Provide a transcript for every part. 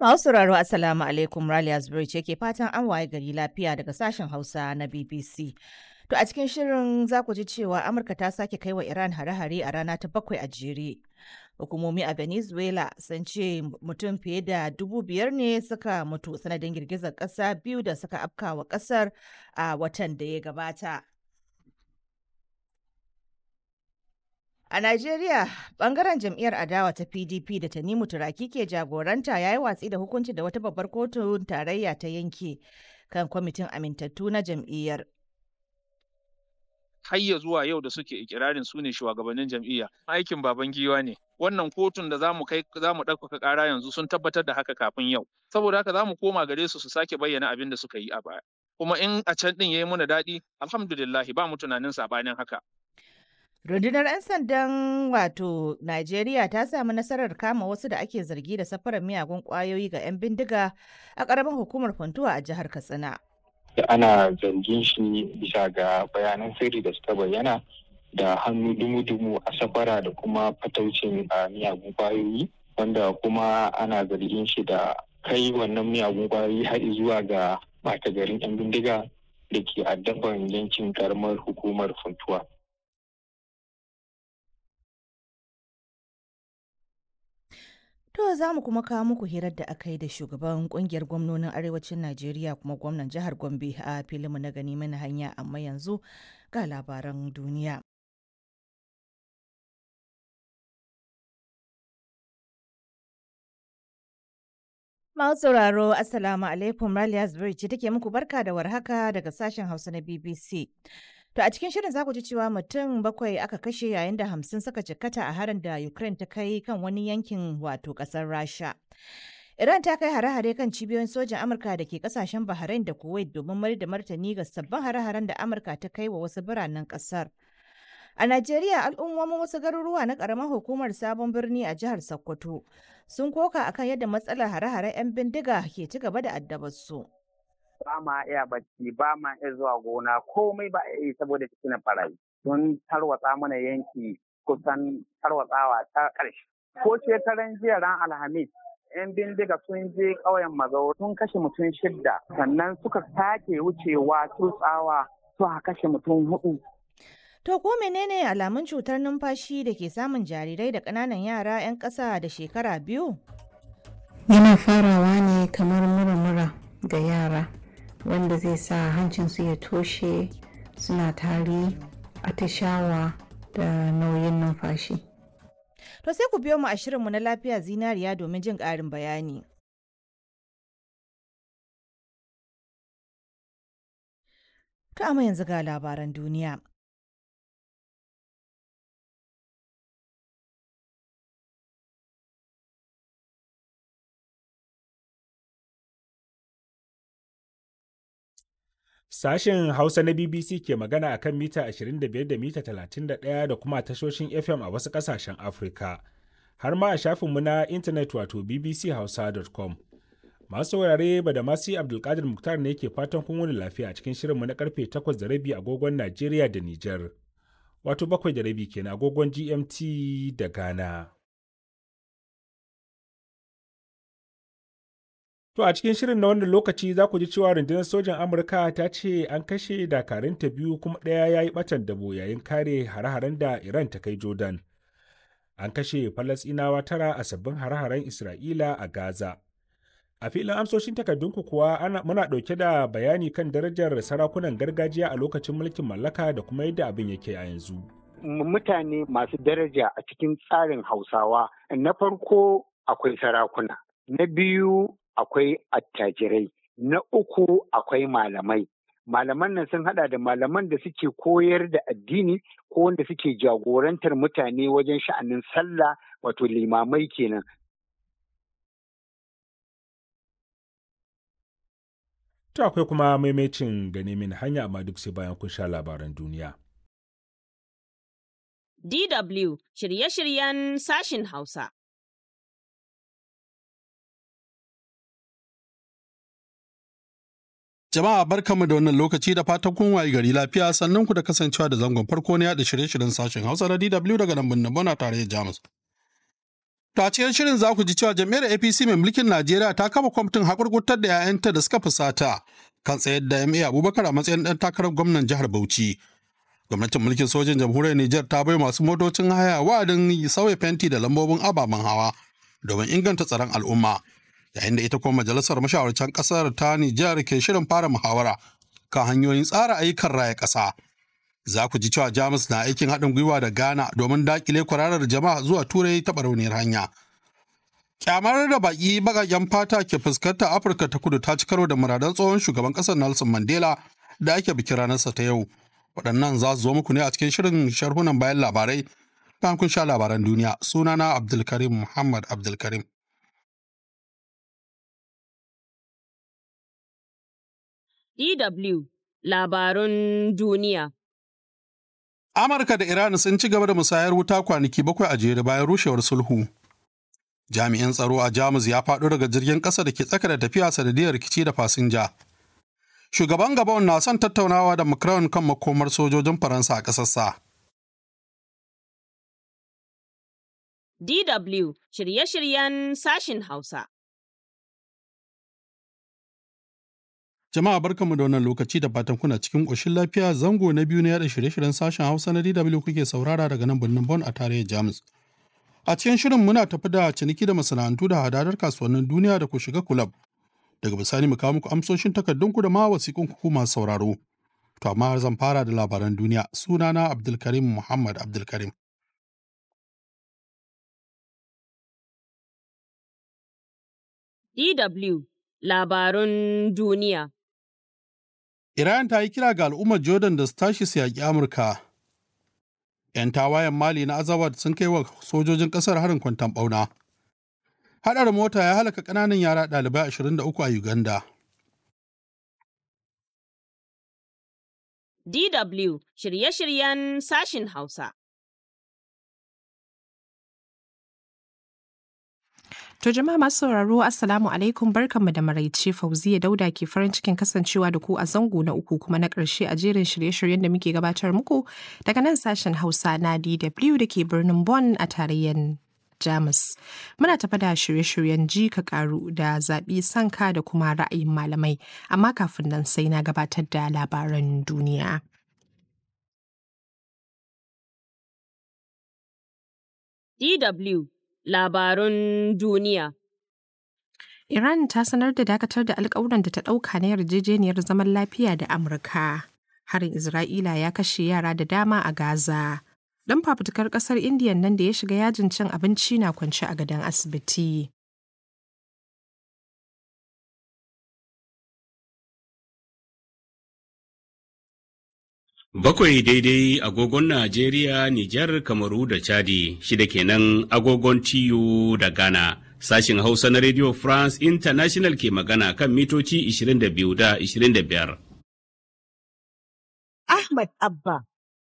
Masu sauraro Assalamu alaikum Raliya Zubairu ce ke fatan an waye gari lafiya daga sashen Hausa na BBC. To a cikin shirin za ku ji cewa Amurka ta sake kai wa Iran hare-hare a rana ta bakwai a jere. Hukumomi a Venezuela sun ce mutum fiye da dubu biyar ne suka mutu sanadin girgizar ƙasa biyu da suka afka wa ƙasar a watan da ya gabata. A Najeriya, bangaren jam'iyyar adawa ta PDP da Tanimu Turaki ke jagoranta ya yi watsi da hukunci da wata babbar kotun tarayya ta yanke kan kwamitin amintattu na jam'iyyar. Hayya zuwa yau da suke ikirarin su ne shugabannin jam'iyya aikin baban giwa ne. Wannan kotun da zamu kai zamu ɗaukaka ƙara yanzu sun tabbatar da haka kafin yau. Saboda haka zamu koma gare su su sake bayyana abin da suka yi a baya. Kuma in a can ɗin ya yi muna daɗi, alhamdulillahi ba mu tunanin saɓanin haka. Rundunar 'yan sandan wato Najeriya ta samu nasarar kama wasu da ake zargi da safarar miyagun kwayoyi ga 'yan bindiga a ƙaramin hukumar Funtuwa a jihar Katsina. Ana zargin shi bisa ga bayanan sirri da suka bayyana da hannu dumu-dumu a safara da kuma fataucin miyagun kwayoyi wanda kuma ana zargin shi da kai wannan miyagun kwayoyi har zuwa ga ɓata garin 'yan bindiga da ke addaban yankin karamar hukumar Funtuwa. To za mu kuma kawo muku hirar da aka yi da shugaban kungiyar gwamnonin arewacin Najeriya kuma gwamnan jihar Gombe a filinmu na gani mana hanya amma yanzu ga labaran duniya. Masu sauraro Assalamu alaikum Raliya Zubairu ce take muku barka da warhaka daga sashen Hausa na BBC. To a cikin shirin za ku ji cewa mutum bakwai aka kashe yayin da hamsin suka jikkata a harin da Ukraine ta kai kan wani yankin wato kasar Rasha. Iran ta kai hare-hare kan cibiyoyin sojan Amurka da ke kasashen Bahrain da Kuwait domin mayar da martani ga sabbin hare-haren da Amurka ta kai wa wasu biranen kasar. A Najeriya al'ummomin wasu garuruwa na ƙaramar hukumar sabon birni a jihar Sokoto sun koka akan yadda matsalar hare-haren 'yan bindiga ke ci gaba da addabar su. ba ma iya bacci ba ma iya zuwa gona komai ba iya yi saboda cikin barayi sun tarwatsa mana yanki kusan tarwatsawa ta ƙarshe ko shekaran jiya ran alhamis yan bindiga sun je ƙauyen mazau sun kashe mutum shidda sannan suka sake wucewa tutsawa suka kashe mutum hudu To ko menene alamun cutar numfashi da ke samun jarirai da ƙananan yara 'yan ƙasa da shekara biyu? Yana farawa ne kamar mura-mura ga yara. wanda zai sa hancinsu ya toshe suna tari atishawa da nauyin numfashi. To sai ku biyo mu a shirinmu na lafiya zinariya domin jin ƙarin bayani. To amma yanzu ga labaran duniya. Sashen Hausa na BBC ke magana a kan mita 25 da mita 31 da kuma tashoshin FM a wasu ƙasashen Afirka, har ma a shafinmu na intanet wato bbchausa.com. Masu saurare ba da masu Abdulkadir Muktar ne ke fatan kun wani lafiya a cikin shirinmu na karfe 8 da rabi agogon Najeriya da Nijar, wato bakwai da rabi kenan agogon GMT da Ghana. To a cikin shirin na wannan lokaci za ku ji cewa rundunar sojan Amurka ta ce an kashe dakarunta biyu kuma ɗaya ya yi ɓatan dabo yayin kare hare-haren da Iran ta kai Jordan. An kashe Falasɗinawa tara a sabbin hare-haren Isra'ila a Gaza. A filin amsoshin takardunku kuwa ana, muna ɗauke da bayani kan darajar sarakunan gargajiya a lokacin mulkin mallaka da kuma yadda abin yake a yanzu. Mutane masu daraja a cikin tsarin Hausawa na farko akwai sarakuna, na biyu akwai attajirai, na uku akwai malamai. Malaman nan sun hada da malaman da suke koyar da addini ko wanda suke jagorantar mutane wajen sha'anin sallah wato limamai kenan. To akwai kuma maimacin gane min hanya amma duk sai bayan kun sha labaran duniya. DW shirye-shiryen sashin Hausa. Jama'a barkanmu da wannan lokaci da fatan kun waye gari lafiya sannan ku da kasancewa da zangon farko na yada shirye-shiryen sashen Hausa na DW daga nan birnin Bona tare da Jamus. To a cikin shirin za ku ji cewa jam'iyyar APC mai mulkin Najeriya ta kafa kwamitin hakurkurtar da 'ya'yanta da suka fusata kan tsayar da MA Abubakar a matsayin ɗan takarar gwamnan jihar Bauchi. Gwamnatin mulkin sojin jamhuriyar Nijar ta bai masu motocin haya wa'adin sauya fenti da lambobin ababen hawa domin inganta tsaron al'umma. Yayin da ita kuma majalisar mashawarcan ƙasar ta Nijar ke shirin fara muhawara kan hanyoyin tsara ayyukan raya ƙasa. Za ku ji cewa Jamus na aikin haɗin gwiwa da Ghana domin daƙile kwararar jama'a zuwa Turai ta barauniyar hanya. Kyamar da baƙi baƙaƙen fata ke fuskantar Afirka ta kudu ta ci karo da muradan tsohon shugaban ƙasar Nelson Mandela da ake bikin ranarsa ta yau. Waɗannan za su zo muku ne a cikin shirin sharhunan bayan labarai bayan kun sha labaran duniya. Sunana Abdulkarim Muhammad Abdulkarim. DW Labarun Duniya. Amurka da Iran sun ci gaba da musayar wuta kwanaki bakwai a jere bayan rushewar sulhu. Jami'in tsaro a Jamus ya faɗo daga jirgin ƙasa da ke tsaka da tafiya sanadiyar rikici da fasinja. Shugaban Gabon na son tattaunawa da Macron kan makomar sojojin Faransa a ƙasarsa. DW shirye-shiryen sashin Hausa. Jama'a barkanmu da wannan lokaci da fatan kuna cikin ƙoshin lafiya zango na biyu na yada shirye-shiryen sashen Hausa na DW kuke saurara daga nan birnin Bon a tarayyar Jamus. A cikin shirin muna tafi da ciniki da masana'antu da hadadar kasuwannin duniya da ku shiga kulab. Daga bisani mu kawo muku amsoshin takardunku da ma wasiƙun ku masu sauraro. To amma zan fara da labaran duniya sunana Abdulkarim Muhammad Abdulkarim. DW Labarun Duniya. Iran ta yi kira ga al'ummar Jordan da su tashi su yaƙi Amurka. 'Yan tawayen Mali na Azawad sun kai wa sojojin ƙasar harin kwantan ɓauna. Haɗar mota ya halaka ƙananan yara ɗalibai 23 a Uganda. DW shirye-shiryen sashin Hausa. To jama'a masu sauraro Assalamu alaikum barkanmu da maraice Fauziya Dauda ke farin cikin kasancewa da ku a zango na uku kuma na ƙarshe a jerin shirye-shiryen da muke gabatar muku daga nan sashen Hausa na DW da ke birnin Bonn a tarayyar Jamus. Muna tafa da shirye-shiryen ji ka karu da zaɓi sanka da kuma ra'ayin malamai, amma kafin nan sai na gabatar da labaran duniya. DW Labarun Duniya. Iran ta sanar da dakatar da alkawuran da ta ɗauka na yarjejeniyar zaman lafiya da Amurka. Harin Isra'ila ya kashe yara da dama a Gaza. Ɗan fafutukar ƙasar Indiyan nan da ya shiga yajin cin abinci na kwance a gadon asibiti. Bakwai daidai agogon Najeriya, Nijar, Kamaru da Chadi, shida kenan agogon TU da Ghana. Sashin Hausa na Radio France International ke magana kan mitoci 22 da 25. Ahmad Abba.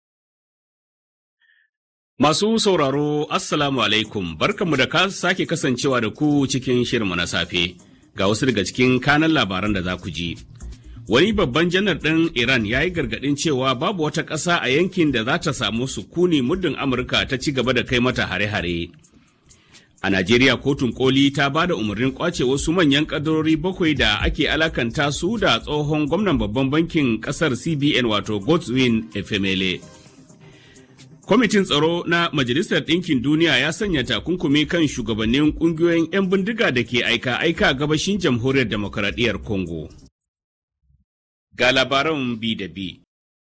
Masu sauraro, Assalamu alaikum, barkanmu da ka sake kasancewa da ku cikin shirmu na safe. Ga wasu daga cikin kanan labaran da za ku ji. Wani babban janar ɗin Iran ya yi gargaɗin cewa babu wata ƙasa a yankin da za ta samu sukuni muddin Amurka ta ci gaba da kai mata hare-hare. A Najeriya kotun koli ta ba da umarnin kwace wasu manyan ƙadarori bakwai da ake alakanta su da tsohon gwamnan babban bankin ƙasar CBN wato Godswin Efemele. Kwamitin tsaro na Majalisar Ɗinkin Duniya ya sanya takunkumi kan shugabannin ƙungiyoyin 'yan bindiga da ke aika-aika gabashin jamhuriyar demokaradiyyar Congo. ga labaran bi da bi.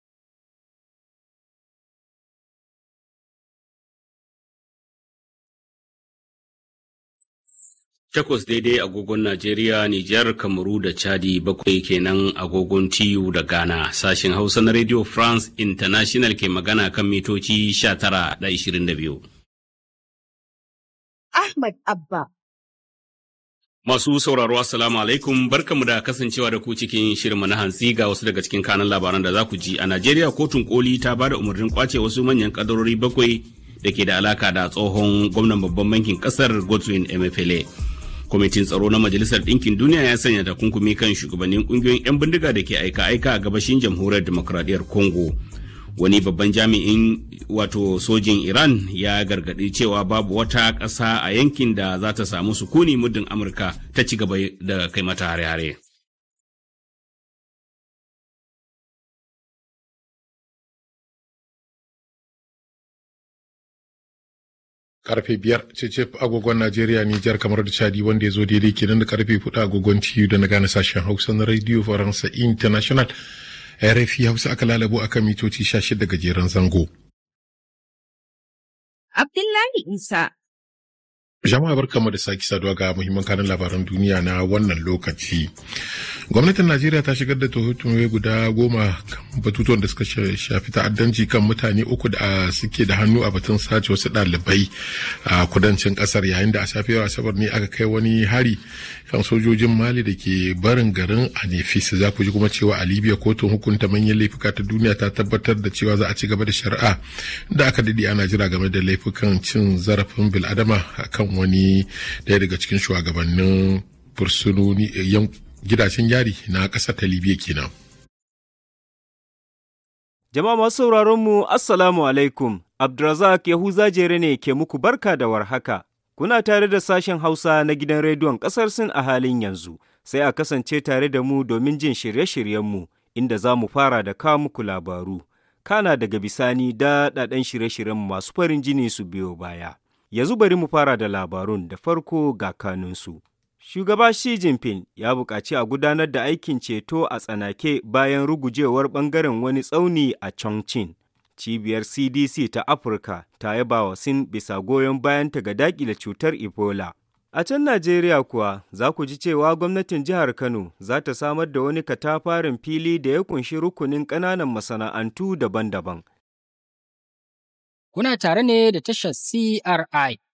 Takwas daidai agogon Najeriya, Nijar, Kamaru da Chadi bakwai kenan agogon TU da Ghana. Sashen Hausa na Radio France International ke magana kan mitoci 19 da 22. Ahmad Abba. Masu sauraro Assalamu alaikum barkamu da kasancewa da ku cikin shirinmu na hantsi ga wasu daga cikin kanan labaran da za ku ji a Najeriya kotun koli ta ba da umarnin kwace wasu manyan kadarori bakwai da ke da alaka da tsohon gwamnan babban bankin kasar Godwin Emefiele. Kwamitin tsaro na Majalisar Ɗinkin Duniya ya sanya takunkumi kan shugabannin ƙungiyoyin 'yan bindiga da ke aika-aika a gabashin jamhuriyar demokradiyyar Congo. wani babban jami'in wato sojin iran ya gargaɗi cewa babu wata ƙasa a yankin da za ta samu sukuni muddin amurka ta ci gaba da kai mata hare-hare karfe biyar cece agogon Najeriya Nijar kamar da Chadi wanda ya zo daidai kenan da karfe hudu agogon TU da na gane sashen Hausa na Radio Faransa International RFI Hausa aka lalabo akan mitoci 16 gajeren zango. Abdullahi Isa Jama'a barkamu da sake saduwa ga muhimman kanin labaran duniya na wannan lokaci. Gwamnatin Najeriya ta shigar da tuhutumai guda goma kan batutuwan da suka shafi ta'addanci kan mutane uku da suke da hannu a batun sace wasu ɗalibai a kudancin ƙasar yayin da a safiyar asabar ne aka kai wani hari kan sojojin Mali da ke barin garin Anefis za ku ji kuma cewa a Libya kotun hukunta manyan laifuka ta duniya ta tabbatar da cewa za a ci gaba da shari'a da aka daɗe ana jira game da laifukan cin zarafin bil'adama kan wani ɗaya daga cikin shugabannin fursunoni gidajen yari na ƙasar ta libya kenan. jama'a masu sauraron mu assalamu alaikum abdulrazak yahuza jere ne ke muku barka da warhaka kuna tare da sashen hausa na gidan rediyon ƙasar sin a halin yanzu sai a kasance tare da mu domin jin shirye-shiryenmu inda za mu fara da kawo muku labaru kana daga bisani daɗaɗɗen shirye-shiryen masu farin jini su biyo baya yanzu bari mu fara da labarun da farko ga kanunsu. Shugaba Xi Jinping ya buƙaci a gudanar da aikin ceto a tsanake bayan rugujewar ɓangaren wani tsauni a Chongqing. Cibiyar CDC ta Afirka ta yaba wa Sin bisa goyon bayanta ga daƙile cutar Ebola. A can Najeriya kuwa za ku ji cewa gwamnatin jihar Kano za ta samar da wani katafarin fili da ya kunshi rukunin ƙananan masana'antu daban-daban. Kuna tare ne da tashar CRI